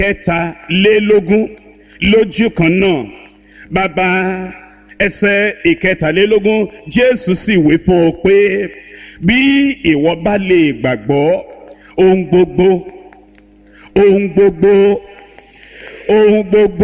kẹtàlélógún lójú kan náà bàbá ẹsẹ̀ ìkẹtàlélógún jésù sì wí fún ọ pé bí ìwọ bá lè gbàgbọ́ ohun gbogbo ohun gbogbo ohun gbogbo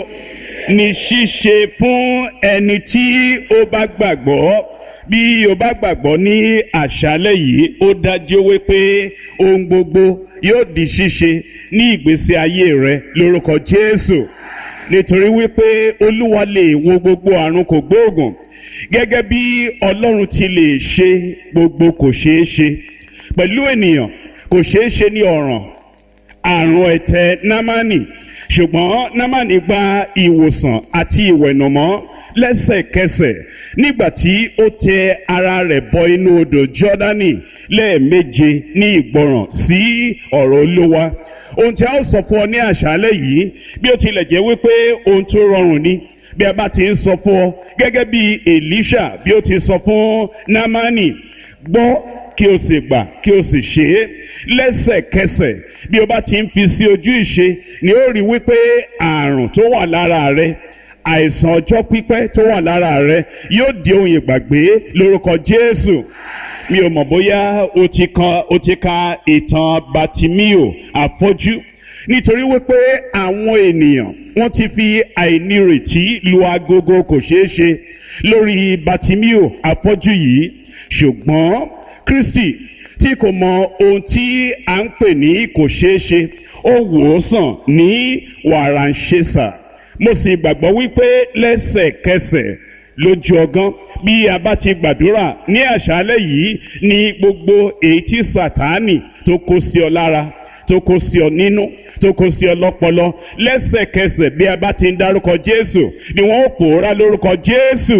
ní ṣíṣe fún ẹni tí ó bá gbàgbọ́ bí o bá gbàgbọ́ ní àṣálẹ̀ yìí ó dájú wípé ohun gbogbo yóò di ṣíṣe ní ìgbésí ayé rẹ lórúkọ jésù nítorí wípé olúwa lè wo gbogbo àrùn kò gbóògùn gẹ́gẹ́ bí ọlọ́run ti lè ṣe gbogbo kò ṣeé ṣe pẹ̀lú ènìyàn kò ṣeé ṣe ní ọ̀ràn àrùn ẹ̀tẹ̀ námánì ṣùgbọ́n námánì gba ìwòsàn àti ìwẹ̀nùmọ́ lẹ́sẹ̀kẹsẹ̀ nígbà tí ó tẹ ara rẹ̀ bọ inú odò jọ́dánì lẹ́ẹ̀méje ní ìgbọràn sí ọ̀rọ̀ olúwa ohun tí a ó sọ fún ọ ní àṣálẹ́ yìí bí ó tilẹ̀ jẹ́ wípé ohun tó rọrùn ni bí a bá ti ń sọ fún ọ gẹ́gẹ́ bí elisha bí ó ti sọ fún námánì gbọ́ kí o sì gbà kí o sì ṣe é lẹ́sẹ̀kẹsẹ̀ bí o bá ti ń fi sí ojú ìṣe ni ó rí wípé àrùn tó wà lára rẹ àìsàn ọjọ́ pípẹ́ tó wà lára rẹ yóò di ohun ìgbàgbé lórúkọ jésù mi ò mọ̀ bóyá o ti kan o ti ka ìtàn batimio àfọ́jú nítorí wípé àwọn ènìyàn wọ́n ti fi àìnírètí lu agogo kò ṣeé ṣe lórí batimio àfọ́jú yìí ṣùgbọ́n kristi tí kò mọ ohun tí à ń pè ní kò ṣeé ṣe ó wò ó sàn ní wàràǹṣeṣà mo sì gbàgbọ́ wípé lẹ́sẹ̀kẹsẹ̀ lójú ọgán bí a bá ti gbàdúrà ní àṣálẹ́ yìí ní gbogbo èyí tí sàtáànì tó kó sí ọ lára tó kó sí ọ nínú tó kó sí ọ lọ́pọlọ lẹ́sẹ̀kẹsẹ̀ bí a bá ti ń dárúkọ jésù ni wọ́n ó pòórá lórúkọ jésù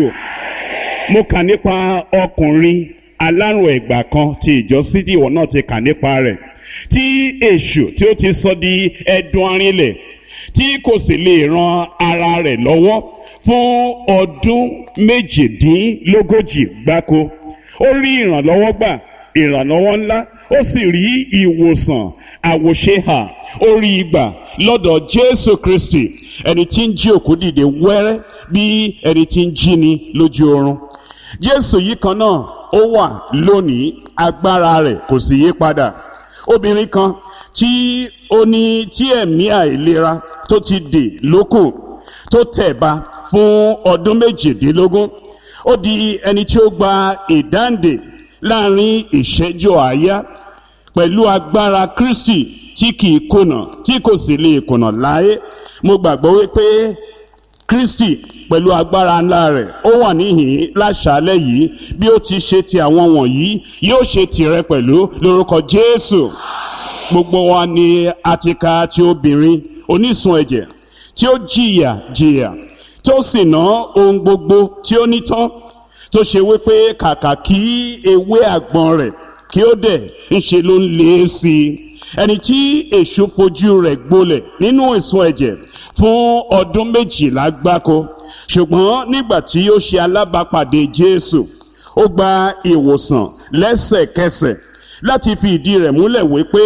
mo kà nípa ọkùnrin alárùn ẹ̀gbà kan ti ìjọ sídìí ìwọ náà ti kà nípa rẹ̀ tí èṣù tí ó ti sọ di ẹdun arinlẹ̀ tí kò sì lè ran ara rẹ̀ lọ́wọ́ fún ọdún méjìdínlógójì gbáko ó rí ìrànlọ́wọ́ gbà ìrànlọ́wọ́ ńlá ó sì rí ìwòsàn àwòṣehà ó rí ìgbà lọ́dọ̀ jésù kristi ẹni tí ń jí òkú dìde wẹ́rẹ́ bí ẹni tí ń jí ni lójú oorun jésù yìí kan náà ó wà lónìí agbára rẹ̀ kò sì yí padà obìnrin kan tí ó ní tí ẹ̀mí àìlera tó ti dè lókù tó tẹ̀ba fún ọdún méjìdínlógún ó di ẹni tí ó gba ìdáǹdè láàrin ìṣẹ́jú àáyá pẹ̀lú agbára kristi tí kìí kùnà tí kò sì lè kùnà láyé mo gbàgbọ́ wípé kristi pẹ̀lú agbára ńlá rẹ̀ ó wà níhìn láṣálẹ̀ yìí bí ó ti ṣe ti àwọn wọ̀nyí yóò ṣe tirẹ̀ pẹ̀lú lórúkọ jésù gbogbo wa ni a ti ka ti obìnrin onísun ẹ̀jẹ̀ tí ó jìyà jìyà tó sì ná ohun gbogbo tí ó ní tán tó ṣe wípé kàkà kí ewé àgbọn rẹ̀ kí ó dẹ̀ ń ṣe ló ń lé sí i ẹni tí èṣù fojú rẹ̀ gbolẹ̀ nínú ìsun ẹ̀jẹ̀ fún ọdún méjìlá gbáko ṣùgbọ́n nígbà tí ó ṣe alábàápàdé jésù ó gba ìwòsàn lẹ́sẹ̀kẹsẹ̀ láti fi ìdí rẹ̀ múlẹ̀ wípé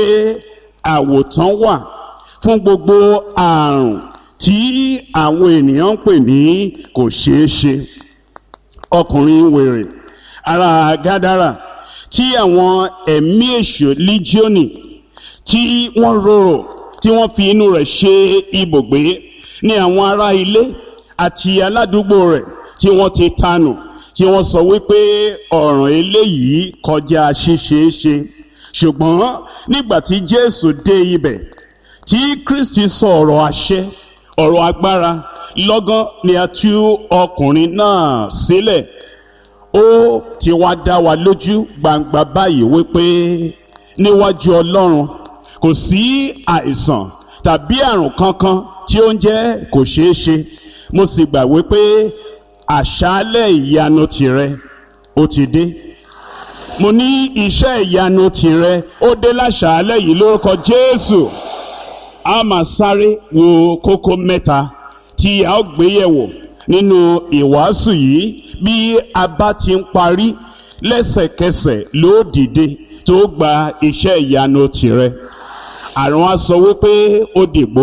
àwòtán wà fún gbogbo àrùn tí àwọn ènìyàn ń pè ní kò ṣeé ṣe ọkùnrin wèrè ara gádàrà tí àwọn ẹ̀mí èṣù líjíọ́nì tí wọ́n rorò tí wọ́n fi inú rẹ̀ ṣe ibùgbé ní àwọn ará ilé àti aládùúgbò rẹ̀ tí wọ́n ti tanù tí wọ́n sọ wípé ọ̀ràn eléyìí kọjá ṣíṣeéṣe ṣùgbọ́n nígbà tí jésù dé ibẹ̀ tí kristi sọ ọ̀rọ̀ àṣẹ ọ̀rọ̀ agbára lọ́gán ni a tú ọkùnrin náà sílẹ̀ ó ti wá dá wa lójú gbangba báyìí wípé níwájú ọlọ́run kò sí àìsàn tàbí àrùn kankan tí ó ń jẹ́ kò ṣeé ṣe mo sì gbà wípé àṣálẹ̀ ìyanu tìrẹ ó ti dé mo ní iṣẹ́ ìyanu tìrẹ ó dé láṣálẹ̀ yìí lórúkọ jésù a máa sáré wo kókó mẹ́ta tí a ó gbé yẹ̀wò nínú ìwàásù yìí bí a bá ti ń parí lẹ́sẹ̀kẹsẹ̀ ló dìde tó gba iṣẹ́ ìyanu tìrẹ àrùn á sọ wípé ó dìgbò